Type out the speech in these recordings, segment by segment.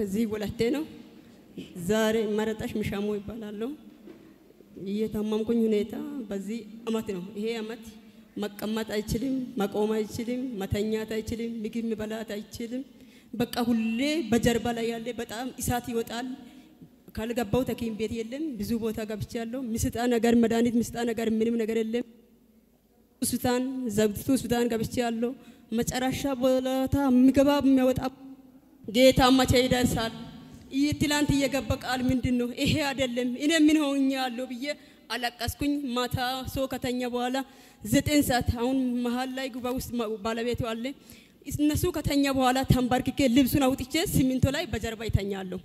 ከዚህ ወለቴ ነው። ዛሬ መረጣሽ ሚሻሞ ይባላለሁ። እየታመምኩኝ ሁኔታ በዚህ አመት ነው። ይሄ አመት መቀመጥ አይችልም፣ መቆም አይችልም፣ መተኛት አይችልም፣ ምግብ መበላት አይችልም። በቃ ሁሌ በጀርባ ላይ ያለ በጣም እሳት ይወጣል። ካልገባው ሐኪም ቤት የለም። ብዙ ቦታ ገብቻለሁ። ምስጣ ነገር መድኃኒት ምስጣ ነገር ምንም ነገር የለም። ሆስፒታል ዘብቱ ሆስፒታል ገብቻለሁ። መጨረሻ ቦታ የሚገባ የሚያወጣ ጌታ መቼ ይደርሳል? ይህ ትላንት እየገባ ቃል ምንድን ነው? ይሄ አይደለም። እኔ ምን ሆኛለሁ ብዬ አለቀስኩኝ። ማታ ሰው ከተኛ በኋላ ዘጠኝ ሰዓት አሁን መሀል ላይ ጉባ ውስጥ ባለቤቱ አለ። እነሱ ከተኛ በኋላ ተንበርክኬ ልብሱን አውጥቼ ሲሚንቶ ላይ በጀርባ ይተኛለሁ።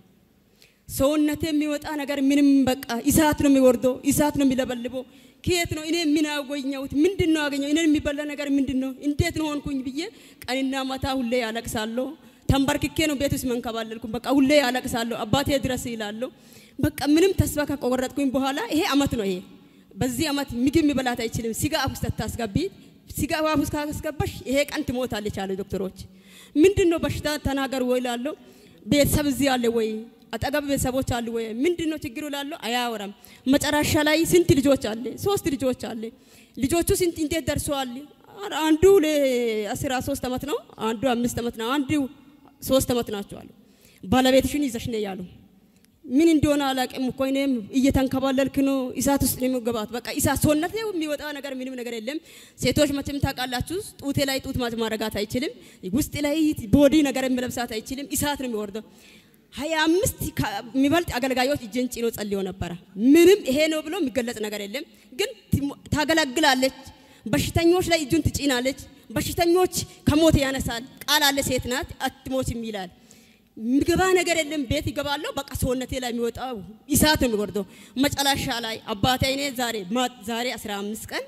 ሰውነቴ የሚወጣ ነገር ምንም በቃ እሳት ነው የሚወርደው፣ እሳት ነው የሚለበልበው። ከየት ነው እኔ ምን አገኘሁት? ምንድን ነው አገኘው? እኔን የሚበላ ነገር ምንድን ነው? እንዴት ነው ሆንኩኝ ብዬ ቀንና ማታ ሁሌ ያለቅሳለሁ። ተንበርክኬ ነው ቤት ውስጥ መንከባለልኩኝ። በቃ ሁሌ ያለቅሳለሁ። አባቴ ድረስ ይላለሁ። በቃ ምንም ተስፋ ከቆረጥኩኝ በኋላ ይሄ አመት ነው። ይሄ በዚህ አመት ምግብ የሚበላት አይችልም። ስጋ አፍ ውስጥ ታስገቢ ስጋ አፍ ውስጥ ካስገባሽ ይሄ ቀን ትሞታለች አሉ ዶክተሮች። ምንድን ነው በሽታ ተናገር ወይ ላለሁ ቤተሰብ እዚህ አለ ወይ አጠገብ ቤተሰቦች አሉ ወይ ምንድን ነው ችግሩ ላለሁ አያወራም። መጨረሻ ላይ ስንት ልጆች አለ? ሶስት ልጆች አለ። ልጆቹ ስንት እንዴት ደርሰዋል? አንዱ አስራ ሶስት አመት ነው፣ አንዱ አምስት አመት ነው፣ አንዱ ሶስት አመት ናቸው አሉ። ባለቤትሽን ይዘሽ ነይ ያሉ ምን እንደሆነ አላውቅም እኮ እኔም እየተንከባለልክ ነው። እሳት ውስጥ ነው የሚገባት። በቃ እሳት ሰውነት ላይ የሚወጣ ነገር ምንም ነገር የለም። ሴቶች መቼም ታውቃላችሁ፣ ጡቴ ላይ ጡት ማረጋት አይችልም። ውስጥ ላይ ቦዲ ነገር የሚለብሳት አይችልም። እሳት ነው የሚወርደው። ሀያ አምስት የሚበልጥ አገልጋዮች እጄን ጭኖ ጸልዮ ነበረ። ምንም ይሄ ነው ብሎ የሚገለጽ ነገር የለም። ግን ታገለግላለች። በሽተኞች ላይ እጁን ትጭናለች። በሽተኞች ከሞት ያነሳል። ቃል አለ፣ ሴት ናት አትሞችም ይላል። ምገባ ነገር የለም። ቤት ይገባለሁ። በቃ ሰውነቴ ላይ የሚወጣው እሳት ነው የሚወርደው። መጨረሻ ላይ አባቴ እኔ ዛሬ ዛሬ 15 ቀን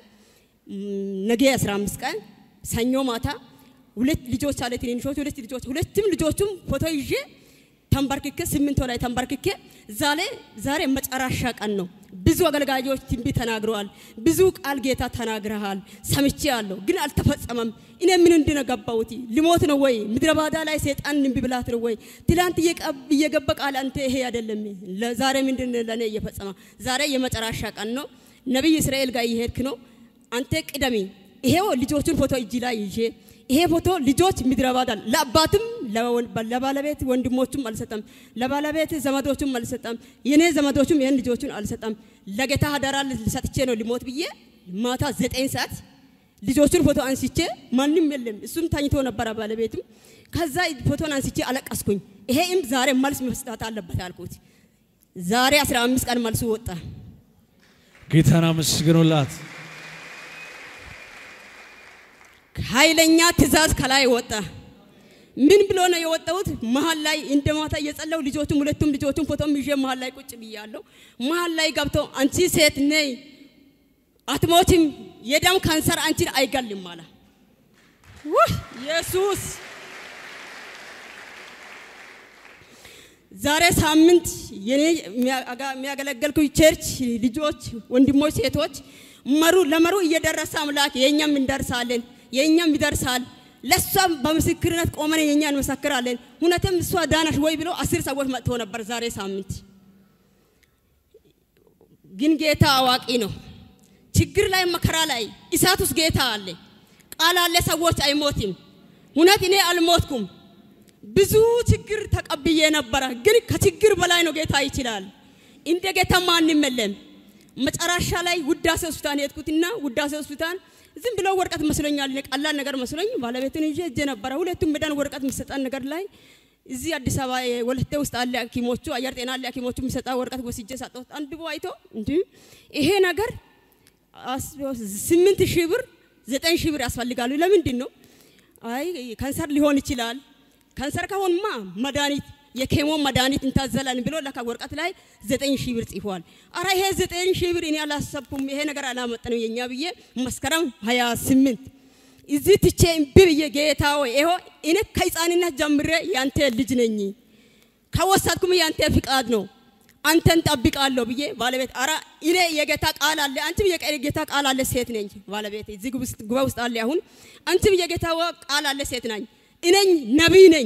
ነገ 15 ቀን ሰኞ ማታ ሁለት ልጆች አለ ትንንሾች ሁለት ልጆች ሁለቱም ልጆቹም ፎቶ ይዤ ተንበርክኬ ሲሚንቶ ላይ ተንበርክኬ ዛሬ ዛሬ መጨረሻ ቀን ነው። ብዙ አገልጋዮች ትንቢት ተናግረዋል። ብዙ ቃል ጌታ ተናግረሃል፣ ሰምቼ አለሁ፣ ግን አልተፈጸመም። እኔ ምን እንድነገባውት ልሞት ነው ወይ ምድረ ባዳ ላይ ሰይጣን እምቢ ብላት ነው ወይ? ትላንት እየገባ ቃል አንተ ይሄ አይደለም። ዛሬ ምንድን ለእኔ እየፈጸመ ዛሬ የመጨረሻ ቀን ነው። ነቢይ እስራኤል ጋር እየሄድክ ነው። አንተ ቅደሚ። ይሄው ልጆቹን ፎቶ እጅ ላይ ይዤ ይሄ ፎቶ ልጆች ምድረ ባዳ ለአባትም ለባለቤት ወንድሞቹም አልሰጠም፣ ለባለቤት ዘመዶቹም አልሰጠም፣ የኔ ዘመዶቹም ይህን ልጆቹን አልሰጠም። ለጌታ አደራ ሰጥቼ ነው ሊሞት ብዬ ማታ ዘጠኝ ሰዓት ልጆቹን ፎቶ አንስቼ ማንም የለም፣ እሱም ተኝቶ ነበረ ባለቤቱም። ከዛ ፎቶን አንስቼ አለቀስኩኝ። ይሄም ዛሬ መልስ መስጠት አለበት አልኩት። ዛሬ 15 ቀን መልሱ ወጣ። ጌታን አመስግኑላት። ኃይለኛ ትእዛዝ ከላይ ወጣ። ምን ብሎ ነው የወጣሁት? መሀል ላይ እንደ ማታ እየጸለው ልጆቹም ሁለቱም ልጆቹም ፎቶም ይዤ መሀል ላይ ቁጭ ብያለሁ። መሀል ላይ ገብተው አንቺ ሴት ነይ አትሞትም፣ የደም ካንሰር አንቺን አይገልም አለ። ውህ ኢየሱስ! ዛሬ ሳምንት የኔ የሚያገለገልኩ ቸርች ልጆች፣ ወንድሞች፣ ሴቶች መሩ ለመሩ እየደረሰ አምላክ የእኛም እንደርሳለን የእኛም ይደርሳል። ለእሷም በምስክርነት ቆመን የእኛ እንመሰክራለን። እውነትም እሷ ዳነሽ ወይ ብሎ አስር ሰዎች መጥቶ ነበር ዛሬ ሳምንት። ግን ጌታ አዋቂ ነው። ችግር ላይ መከራ ላይ እሳት ውስጥ ጌታ አለ፣ ቃል አለ። ሰዎች አይሞትም። እውነት እኔ አልሞትኩም። ብዙ ችግር ተቀብዬ ነበረ፣ ግን ከችግር በላይ ነው። ጌታ ይችላል። እንደ ጌታ ማንም የለም። መጨረሻ ላይ ውዳሴ ሆስፒታል ሄድኩትና ውዳሴ ሆስፒታል ዝም ብሎ ወረቀት መስሎኛል። ቀላል ነገር መስሎኝ ባለቤትን ይዤ እጄ ነበረ። ሁለቱም መዳን ወረቀት የሚሰጠን ነገር ላይ እዚህ አዲስ አበባ ወለቴ ውስጥ አለ ሐኪሞቹ አየር ጤና አለ ሐኪሞቹ የሚሰጣ ወረቀት ወስጄ ሰጠሁት። አንድ ቦ አይቶ እንዲ ይሄ ነገር ስምንት ሺህ ብር ዘጠኝ ሺህ ብር ያስፈልጋሉ። ለምንድን ነው? አይ ካንሰር ሊሆን ይችላል። ካንሰር ከሆንማ መድኃኒት የኬሞ መድኃኒት እንታዘላን ብሎ ለካ ወረቀት ላይ ዘጠኝ ሺህ ብር ጽፏል። አረ ይሄ ዘጠኝ ሺህ ብር እኔ አላሰብኩም፣ ይሄ ነገር አላመጠነው የኛ ብዬ መስከረም ሀያ ስምንት እዚህ ትቼ እምቢ ብዬ ጌታ ሆይ ይኸው እኔ ከህፃንነት ጀምሬ ያንተ ልጅ ነኝ፣ ከወሰድኩም ያንተ ፍቃድ ነው፣ አንተን ጠብቃለሁ ብዬ ባለቤት አረ እኔ የጌታ ቃል አለ፣ አንቺም የጌታ ቃል አለ ሴት ነኝ። ባለቤት እዚህ ጉባ ውስጥ አለ። አሁን አንቺም የጌታ ቃል አለ ሴት ነኝ፣ እኔኝ ነቢይ ነኝ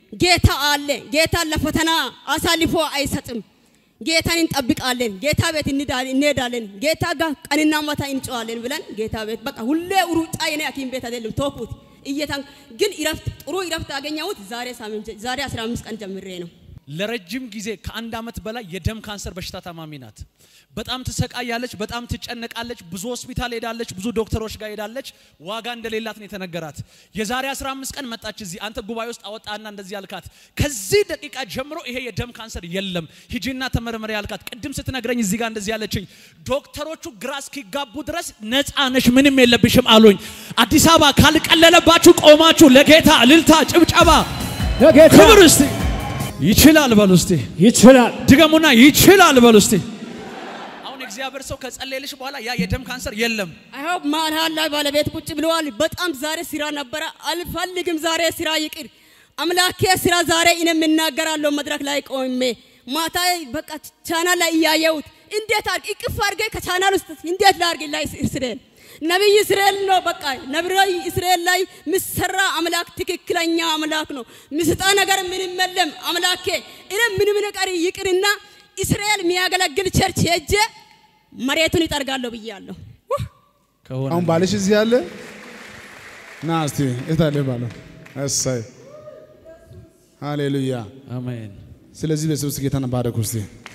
ጌታ አለ። ጌታ ለፈተና አሳልፎ አይሰጥም። ጌታን እንጠብቃለን። ጌታ ቤት እንዳል- እንሄዳለን። ጌታ ጋር ቀንና ማታ እንጨዋለን ብለን ጌታ ቤት በቃ ሁሌ ሩጫ የኔ ሐኪም ቤት አይደለም ተውኩት። እየታን ግን እረፍት ጥሩ እረፍት ያገኘሁት ዛሬ ሳምንት ዛሬ 15 ቀን ጀምሬ ነው። ለረጅም ጊዜ ከአንድ ዓመት በላይ የደም ካንሰር በሽታ ታማሚ ናት። በጣም ትሰቃያለች፣ በጣም ትጨነቃለች። ብዙ ሆስፒታል ሄዳለች፣ ብዙ ዶክተሮች ጋር ሄዳለች። ዋጋ እንደሌላት ነው የተነገራት። የዛሬ 15 ቀን መጣች እዚህ አንተ ጉባኤ ውስጥ አወጣና እንደዚህ ያልካት፣ ከዚህ ደቂቃ ጀምሮ ይሄ የደም ካንሰር የለም ሂጂና ተመርመሪ ያልካት። ቅድም ስትነግረኝ እዚህ ጋር እንደዚህ ያለችኝ ዶክተሮቹ ግራ እስኪጋቡ ድረስ ነፃ ነሽ፣ ምንም የለብሽም አሉኝ። አዲስ አበባ ካልቀለለባችሁ ቆማችሁ ለጌታ እልልታ፣ ጭብጨባ፣ ለጌታ ክብር እስቲ ይችላል በሉ እስቲ ይችላል። ድገሙና ይችላል በሉ እስቲ። አሁን እግዚአብሔር ሰው ከጸለየልሽ በኋላ ያ የደም ካንሰር የለም። አይሆ መሀል ላይ ባለቤት ቁጭ ብለዋል። በጣም ዛሬ ስራ ነበረ። አልፈልግም ዛሬ ስራ ይቅር። አምላኬ ስራ ዛሬ እኔም እናገራለሁ መድረክ ላይ ቆሜ ማታ በቃ ቻናል ላይ እያየሁት እንዴት አድርግ እቅፍ አድርጌ ከቻናል ውስጥ እንዴት ላድርግ ላይ እስራኤል ነቢይ እስራኤል ነው። በቃ ነቢይ እስራኤል ላይ ምሰራ አምላክ ትክክለኛ አምላክ ነው። ምስጣ ነገር ምንም የለም አምላኬ። እኔ ምንም ነገር ይቅርና እስራኤል የሚያገለግል ቸርች ሄጄ መሬቱን ይጠርጋለሁ ብያለሁ። ከሆነ አሁን ባልሽ እዚህ ያለ ና እስቲ እታለ ባለው እሰይ ሃሌሉያ። አሜን። ስለዚህ በሰብስ ጌታን ባረኩ እስቲ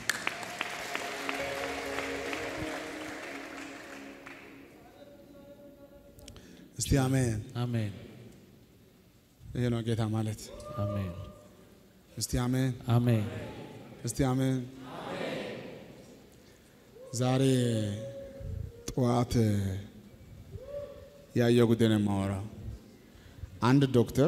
እስቲ አሜን። አሜን። ይሄ ነው ጌታ ማለት። አሜን። እስቲ አሜን። አሜን። እስቲ አሜን። ዛሬ ጠዋት ያየው ጉዳይ ነው የማወራው። አንድ ዶክተር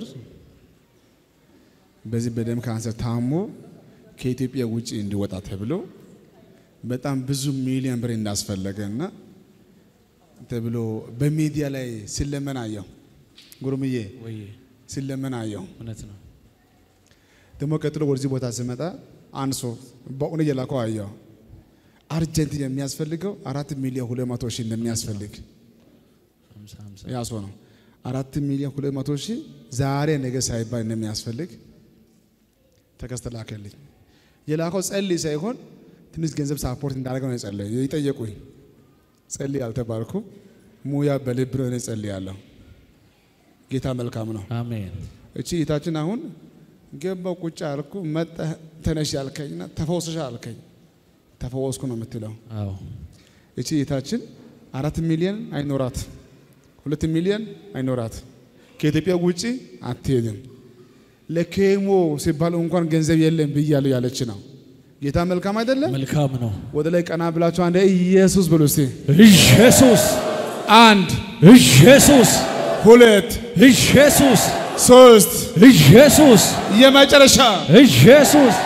በዚህ በደም ካንሰር ታሞ ከኢትዮጵያ ውጭ እንዲወጣ ተብሎ በጣም ብዙ ሚሊዮን ብር እንዳስፈለገ እና ተብሎ በሚዲያ ላይ ሲለመን አየው። ጉርምዬ ወይ ሲለመን አየው። እውነት ነው። ደግሞ ቀጥሎ ወደዚህ ቦታ ስመጣ አንድ ሰው በእውነት የላከው አየው። አርጀንት የሚያስፈልገው አራት ሚሊዮን ሁለት መቶ ሺህ እንደሚያስፈልግ ሃምሳ ሃምሳ ያ ሰው ነው። አራት ሚሊዮን ሁለት መቶ ሺህ ዛሬ ነገ ሳይባል እንደሚያስፈልግ ተከስተ ላከልኝ። የላከው ጸልይ ሳይሆን ትንሽ ገንዘብ ሳፖርት እንዳደረገው ነው የጸለየ የጠየቁኝ። ጸልይ አልተባልኩ ሙያ በልብ ነው እኔ ጸልያለሁ። ጌታ መልካም ነው። አሜን። እቺ እህታችን አሁን ገባው ቁጭ አልኩ። መጣህ ተነሽ ያልከኝና ተፈወስሻ አልከኝ። ተፈወስኩ ነው የምትለው። አዎ እቺ እህታችን አራት ሚሊዮን አይኖራት፣ ሁለት ሚሊዮን አይኖራት፣ ከኢትዮጵያ ውጪ አትሄድም። ለኬሞ ሲባል እንኳን ገንዘብ የለም ብያለሁ ያለች ነው። ጌታ መልካም አይደለም? መልካም ነው። ወደ ላይ ቀና ብላችሁ አንድ ኢየሱስ ብሎ እስቲ ኢየሱስ አንድ ኢየሱስ ሁለት ኢየሱስ ሶስት ኢየሱስ የመጨረሻ ኢየሱስ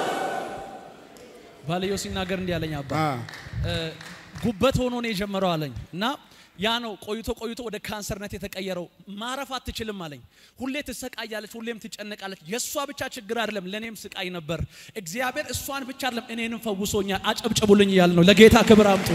ባልየው ሲናገር እንዲህ አለኝ አባ አ እ፣ ጉበት ሆኖ ነው የጀመረው አለኝ እና ያ ነው ቆይቶ ቆይቶ ወደ ካንሰርነት የተቀየረው። ማረፍ አትችልም አለኝ። ሁሌ ትሰቃያለች፣ ሁሌም ትጨነቃለች። የእሷ ብቻ ችግር አይደለም፣ ለእኔም ስቃይ ነበር። እግዚአብሔር እሷን ብቻ አይደለም እኔንም ፈውሶኛል። አጨብጭቡልኝ እያል ነው። ለጌታ ክብር አምጡ።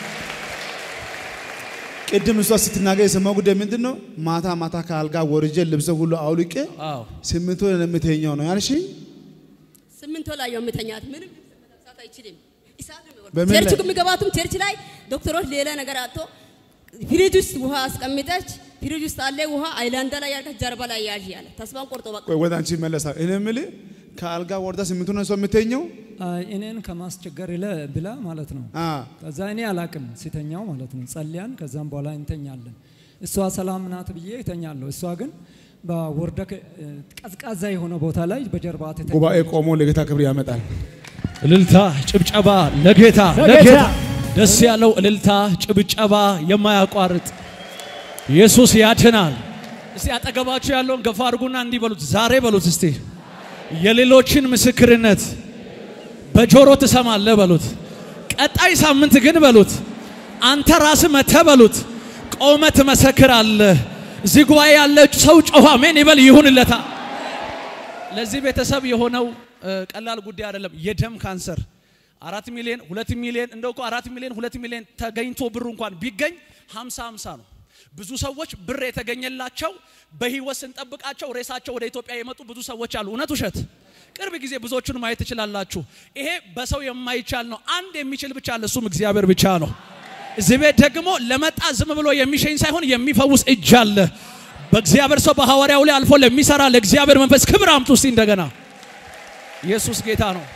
ቅድም እሷ ስትናገር የሰማው ጉዳይ ምንድን ነው? ማታ ማታ ከአልጋ ወርጄ ልብሰ ሁሉ አውልቄ አዎ ስምንት ወር የምተኛው ነው ያልሽኝ። ስምንት ወር ላይ የምተኛት ምንም መሳት አይችልም። እሳት ነው የሚወርደው። በምን ቸርች ላይ? የሚገባቱም ቸርች ላይ ዶክተሮች ሌላ ነገር አቶ ፍሪጅ ውስጥ ውሃ አስቀምጠች ፍሪጅ ውስጥ አለ ውሃ አይላንዳ ላይ ያልከች ጀርባ ላይ ያዥ ያለ ተስፋን ቆርጦ በቃ ቆይ ወደ አንቺ ይመለሳል። እኔ የምልህ ከአልጋ ወርዳ ስምንት ወር ነው እሷ የምተኘው? አይ፣ እኔን ከማስቸገር ይለ ብላ ማለት ነው። አ ከዛ እኔ አላቅም ሲተኛው ማለት ነው። ጸልያን ከዛም በኋላ እንተኛለን። እሷ ሰላም ናት ብዬ እተኛለሁ። እሷ ግን በወርደ ቀዝቃዛ የሆነ ቦታ ላይ በጀርባ ትተኛ ጉባኤ ቆሞ ለጌታ ክብር ያመጣል። እልልታ፣ ጭብጨባ ለጌታ ለጌታ። ለጌታ ደስ ያለው እልልታ፣ ጭብጨባ የማያቋርጥ ኢየሱስ ያድናል። እስቲ አጠገባችሁ ያለውን ገፋ አድርጉና እንዲህ በሉት፣ ዛሬ በሉት እስቲ የሌሎችን ምስክርነት በጆሮ ትሰማለህ በሉት። ቀጣይ ሳምንት ግን በሉት አንተ ራስህ መተህ በሉት ቆመ ትመሰክራለህ። እዚህ ጉባኤ ያለ ሰው ጮኸ አሜን ይበል ይሁንለታ። ለዚህ ቤተሰብ የሆነው እ፣ ቀላል ጉዳይ አይደለም። የደም ካንሰር አራት ሚሊዮን ሁለት ሚሊዮን እንደው እኮ አራት ሚሊዮን ሁለት ሚሊዮን ተገኝቶ ብሩ እንኳን ቢገኝ ሀምሳ ሀምሳ ነው። ብዙ ሰዎች ብር የተገኘላቸው በህይወት ስንጠብቃቸው ሬሳቸው ወደ ኢትዮጵያ የመጡ ብዙ ሰዎች አሉ። እውነት ውሸት? ቅርብ ጊዜ ብዙዎቹን ማየት ትችላላችሁ። ይሄ በሰው የማይቻል ነው። አንድ የሚችል ብቻ አለ፣ እሱም እግዚአብሔር ብቻ ነው። እዚህ ቤት ደግሞ ለመጣ ዝም ብሎ የሚሸኝ ሳይሆን የሚፈውስ እጅ አለ። በእግዚአብሔር ሰው በሐዋርያው ላይ አልፎ ለሚሰራ ለእግዚአብሔር መንፈስ ክብር አምጡ እስቲ እንደገና። ኢየሱስ ጌታ ነው።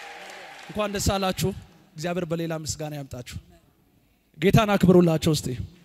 እንኳን ደስ አላችሁ። እግዚአብሔር በሌላ ምስጋና ያምጣችሁ። ጌታን አክብሩላቸው እስቲ።